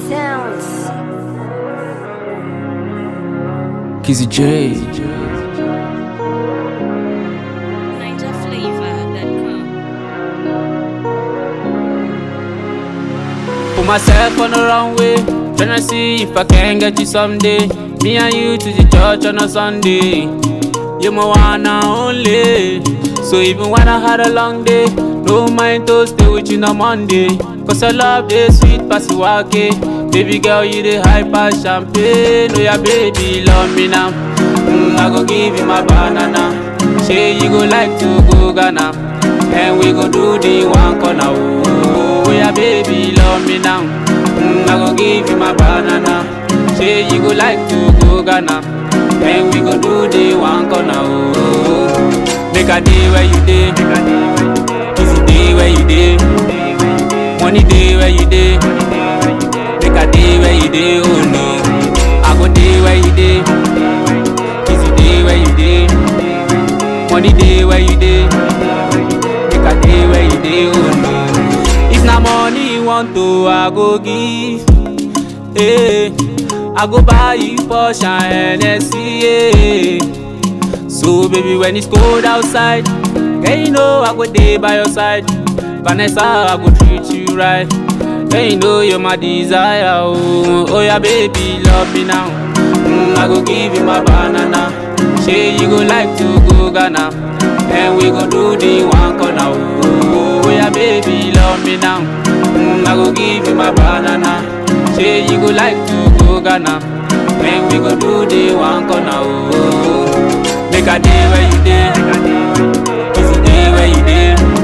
sounds. Kizzy J. NigerFlavor.com. Put myself on the wrong way. Tryna see if I can get you someday. Me and you to the church on a Sunday. You're my one and only. So even when I had a long day, no mind to stay with you on Monday. Cause I love the sweet pasiwake. Baby girl, you the hyper champagne. Oh yeah, baby, love me now. Mm, I go give you my banana. Say you go like to go Ghana. And we go do the one corner. Oh, oh yeah, baby, love me now. Mm, I go give you my banana. Say you go like to go Ghana. And we go do the one corner. Oh, make a day where you day. Easy day where you day. Money day where you day. Make a day where you day. Oh no. I go day where you day. Easy day where you day. Money day where you day. Make a day where you day. Oh no. If na money you want to, I go give. Hey, I go buy you Porsche and Hennessy. Yeah. So baby, when it's cold outside, girl you know I go day by your side. Vanessa, I go treat you right. Girl you know you're my desire. Oh, oh yeah, baby, love me now. Mm, I go give you my banana. Say you go like to go Ghana, and we go do the one corner. Oh, oh yeah, baby, love me now. Mm, I go give you my banana. Say you go like to go Ghana, and we go do the one corner. Oh, make a day where you day, easy day where you day.